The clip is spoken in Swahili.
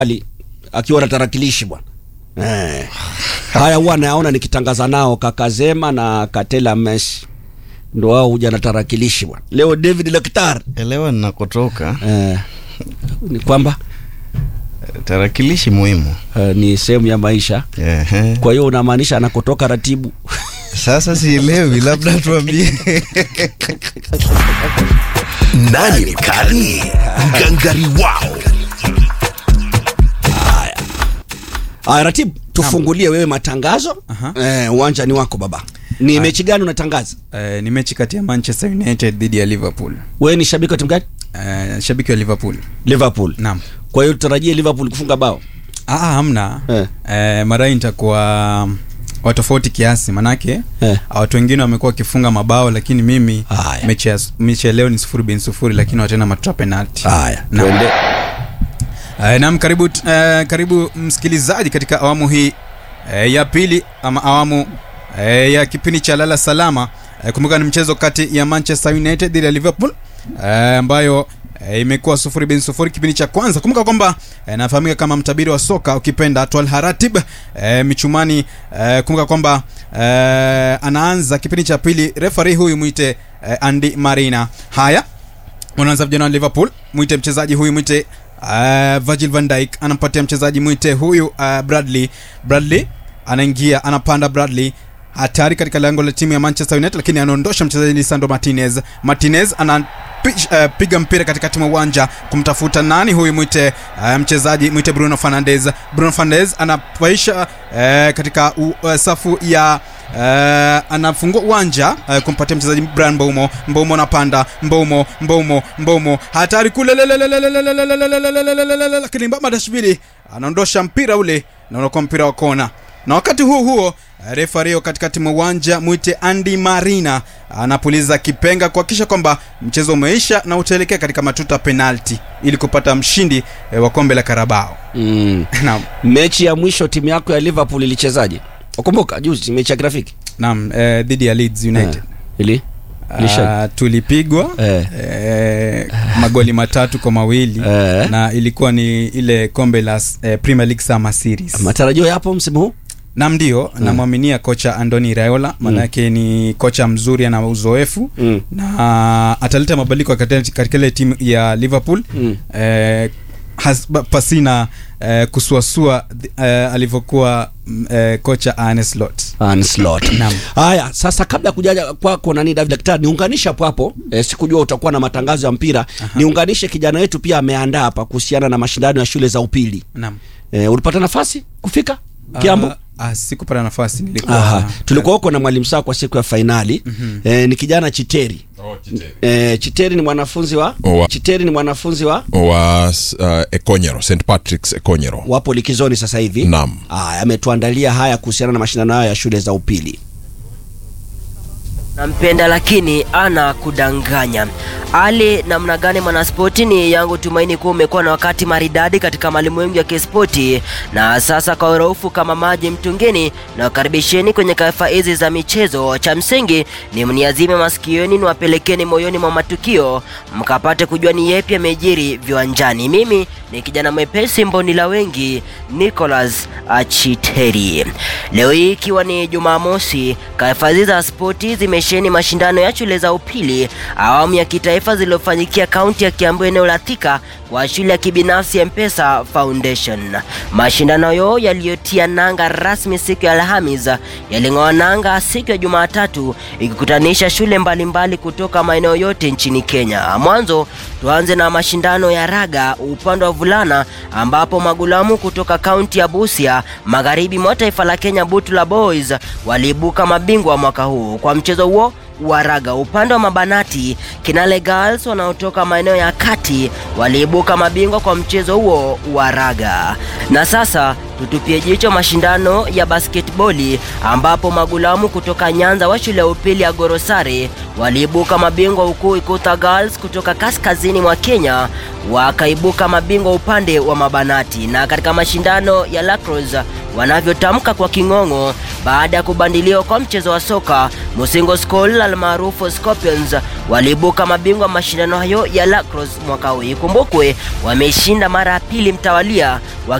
Ali akiwa na tarakilishi bwana eh. Haya huwa nayaona nikitangaza nao kaka Zema na Katela Messi ndo wao huja na tarakilishi bwana. Leo David Lektar elewa ninakotoka eh, ni kwamba tarakilishi muhimu eh, ni sehemu ya maisha. Ehe. Kwa hiyo unamaanisha anakotoka ratibu sasa sielewi labda tuambie Nani mkali? Ngangari wao. Aya, ratibu tufungulie wewe matangazo Aha. eh, uwanja ni wako baba. Ni mechi gani unatangaza? Eh, ni mechi kati ya Manchester United dhidi ya Liverpool. Wewe ni shabiki wa timu gani? Eh, shabiki wa Liverpool. Liverpool. Naam. Kwa hiyo tutarajie Liverpool kufunga bao. Ah, hamna. Eh. Eh, mara hii nitakuwa wa tofauti kiasi manake Eh. watu wengine wamekuwa wakifunga mabao lakini mimi Haya. mechi ya mechi ya leo ni sufuri bin sufuri lakini watena matuta penalti. Haya, Naam. tuende. Uh, naam karibu uh, karibu msikilizaji katika awamu hii uh, ya pili ama awamu uh, ya kipindi cha lala salama uh, kumbuka ni mchezo kati ya Manchester United dhidi ya Liverpool uh, ambayo uh, imekuwa sufuri bin sufuri kipindi cha kwanza kumbuka kwamba uh, nafahamika kama mtabiri wa soka ukipenda Twal Haratib uh, michumani uh, kumbuka kwamba uh, anaanza kipindi cha pili refari huyu mwite uh, Andy Marina haya unaanza vijana wa liverpool mwite mchezaji huyu mwite uh, virgil van Dijk anampatia mchezaji mwite huyu uh, bradley bradley anaingia anapanda bradley hatari katika lango la timu ya manchester united lakini anaondosha mchezaji lisandro martinez martinez ana pi- uh, piga mpira katikati mwa uwanja kumtafuta nani huyu mwite uh, mchezaji mwite bruno fernandez bruno fernandez anapaisha uh, katika u, uh, safu ya Uh, anafungua uwanja uh, kumpatia mchezaji Brian Mboumo. Mboumo anapanda, Mboumo, Mboumo, Mboumo hatari kule, lakini Madashvili anaondosha mpira ule na unakuwa mpira wa kona. Na wakati huo huo refario katikati mwa uwanja mwite Andy Marina anapuliza kipenga kuhakikisha kwamba mchezo umeisha na utaelekea katika matuta penalti ili kupata mshindi eh, wa kombe la Karabao. Mm. Naam, Mechi ya mwisho timu yako ya Liverpool ilichezaje? Ukumbuka juzi mechi ya grafiki? naam, eh, dhidi ya Leeds United. Eh, Ili? Ilisha. Ah, tulipigwa Eh. eh, magoli matatu kwa mawili Eh. na ilikuwa ni ile kombe la eh, Premier League Summer Series. Matarajio yapo msimu huu? Nam ndio namwaminia kocha Andoni Raiola maanake ni kocha mzuri ana uzoefu Mm. na ataleta mabadiliko katika katika ile timu ya Liverpool Mm. eh, has, ba- pasina eh, kusuasua eh, alivyokuwa mm, eh, kocha Arne Slot. Anslot. Naam. Haya, sasa kabla ya kujaja kwako nani David Daktari, niunganishe hapo hapo. E, sikujua utakuwa na matangazo ya mpira. Niunganishe kijana wetu pia ameandaa hapa kuhusiana na mashindano ya shule za upili. Naam. E, ulipata nafasi kufika Kiambu? Ah, ah, sikupata nafasi nilikuwa Aha. Tulikuwa huko na mwalimu saa kwa siku ya fainali. E, ni kijana Chiteri. E, Chiteri ni mwanafunzi wa Wa- Chiteri ni mwanafunzi wa wa uh, Ekonyero, St Patrick's Ekonyero. wapo likizoni sasa hivi. Naam. Aya, ametuandalia haya kuhusiana na mashindano hayo ya shule za upili. nampenda lakini ana kudanganya ali namna gani mwanaspoti ni yangu tumaini kuwa umekuwa na wakati maridadi katika malimwengu ya kispoti na sasa kwa uraufu kama maji mtungini na wakaribisheni kwenye kaifa hizi za michezo cha msingi ni mniazime masikioni niwapelekeni moyoni mwa matukio mkapate kujua ni yepi yamejiri viwanjani mimi ni kijana mwepesi mboni la wengi nicholas achiteri leo hii ikiwa ni jumamosi kahifadhi za spoti zimesheni mashindano ya shule za upili awamu ya kitaifa zilizofanyikia kaunti ya kiambu eneo la thika kwa shule ya kibinafsi ya mpesa foundation mashindano hayo yaliyotia nanga rasmi siku ya alhamis yaling'oa nanga siku ya jumatatu ikikutanisha shule mbalimbali kutoka maeneo yote nchini kenya mwanzo tuanze na mashindano ya raga upande wa vulana ambapo magulamu kutoka kaunti ya busia magharibi mwa taifa la kenya butula boys waliibuka mabingwa mwaka huu kwa mchezo huo wa raga upande wa mabanati kinale girls wanaotoka maeneo ya kati waliibuka mabingwa kwa mchezo huo wa raga na sasa tutupie jicho mashindano ya basketboli ambapo magulamu kutoka nyanza wa shule ya upili ya gorosare waliibuka mabingwa huku ikuta girls kutoka kaskazini mwa kenya wakaibuka mabingwa upande wa mabanati na katika mashindano ya lacrosse wanavyotamka kwa king'ong'o baada ya kubandiliwa kwa mchezo wa soka Musingo School almaarufu Scorpions waliibuka mabingwa mashindano hayo ya lacrosse mwaka huu. Ikumbukwe wameshinda mara ya pili mtawalia